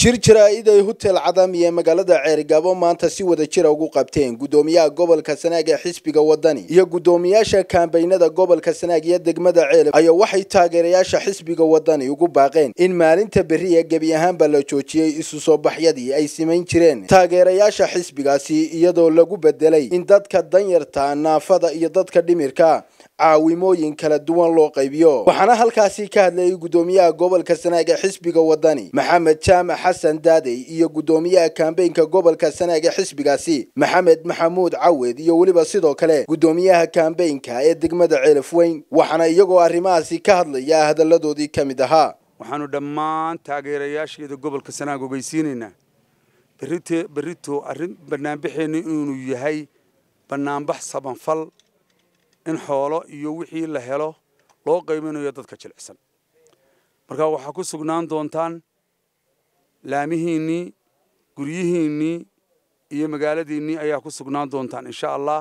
shir jaraa'id ay hotel cadami ee magaalada ceerigaabo maanta si wada jira ugu qabteen guddoomiyaha gobolka sanaag ee xisbiga wadani iyo guddoomiyaasha kaambeynada gobolka sanaag iyo degmada ceelab ayaa waxay taageerayaasha xisbiga wadani ugu baaqeen in maalinta berri ee gebi ahaanba la joojiyey isu soo baxyadii ay simayn jireen taageerayaasha xisbigaasi iyadoo lagu bedelay in dadka danyarta naafada iyo dadka dhimirka caawimooyin kala duwan loo qaybiyo waxaana halkaasi ka hadlayay guddoomiyaha gobolka sanaag ee xisbiga wadani maxamed jaamac xasan daadey iyo guddoomiyaha kaambeynka gobolka sanaag ee xisbigaasi maxamed maxamuud cawed iyo weliba sidoo kale guddoomiyaha kaambeynka ee degmada ceelaf weyn waxaana iyagoo arrimahaasi ka hadlaya hadalladoodii ka mid ahaa waxaanu dhammaan taageerayaasheeda gobolka sanaag ogeysiinaynaa berrite berrito arrin bannaanbaxeennu inuu yahay bannaanbax sabanfal in xoolo iyo wixii la helo loo qaybinayo dadka jilicsan marka waxaa ku sugnaan doontaan laamihiinnii guryihiinnii iyo magaaladiinnii ayaa ku sugnaan doontaan insha allah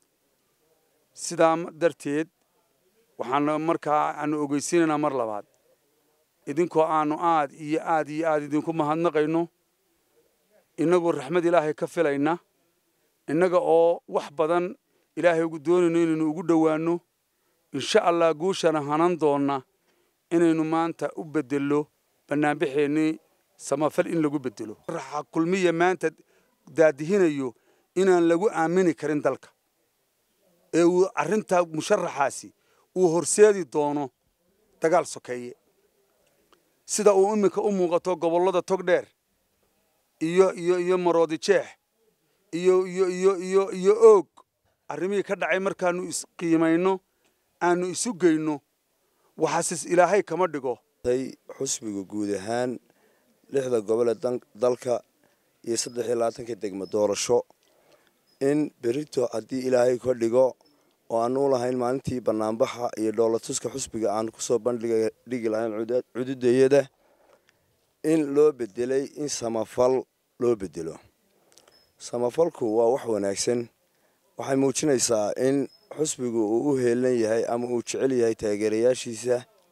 sidaa darteed waxaanu markaa aanu ogeysiinaynaa mar labaad idinkoo aanu aad iyo aad iyo aad idinku mahadnaqayno innagoo raxmad ilaahay ka filayna innaga oo wax badan ilaahay ugu doonayno inaynu ugu dhowaanno insha allah guushana hanan doonna inaynu maanta u beddello bannaanbaxeennii samafal in lagu beddelo raxa kulmiya maanta daadihinayo inaan lagu aamini karin dalka ee uu arrintaa musharaxaasi uu horseedi doono dagaal sokeeye sida uu iminka u muuqato gobollada togdheer iyo iyo iyo maroodi jeex iyo iyo iyo iyo iyo oog arrimihii ka dhacay markaanu isqiimayno aanu isu geyno waxaasis ilaahay kama dhigo xusbiga guud ahaan lixda gobole dalka iyo saddex iyo labaatanka degmo doorasho in berito haddii ilaahay ka dhigo oo aanu u lahayn maalintii banaanbaxa iyo dhoolatuska xusbiga aan kusoo bandhigi lahayn cududayada in loo bedelay in samafal loo bedelo samafalku waa wax wanaagsan waxay muujinaysaa in xusbigu uu u heelan yahay ama uu jecel yahay taageerayaashiisa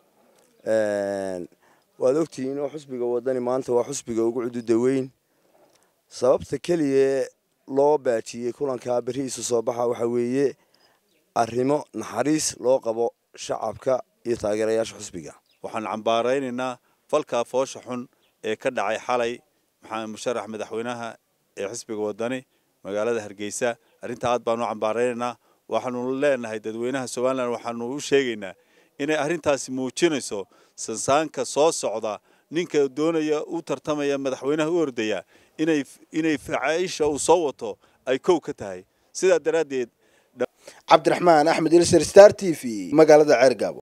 waad ogtihiin oo xusbiga wadani maanta waa xusbiga ugu cududa weyn sababta keliya loo baajiyey kulankaa berri isu soo baxa waxaa weeye arrimo naxariis loo qabo shacabka iyo taageerayaasha xusbiga waxaan cambaaraynaynaa falkaa foosha xun ee ka dhacay xalay maxamed musharax madaxweynaha ee xisbiga wadani magaalada hargeysa arrintaa aad baanu cambaaraynaynaa waxaanu leenahay dadweynaha somalilan waxaanu u sheegaynaa inay arrintaasi muujinayso sansaanka soo socda ninka doonaya u tartamaya madaxweynaha u ordaya inay inay facaaisha uu soo wato ay kow ka tahay sidaa daraaddeed cabdiraxmaan axmed ilser star t v magaalada ceergaabo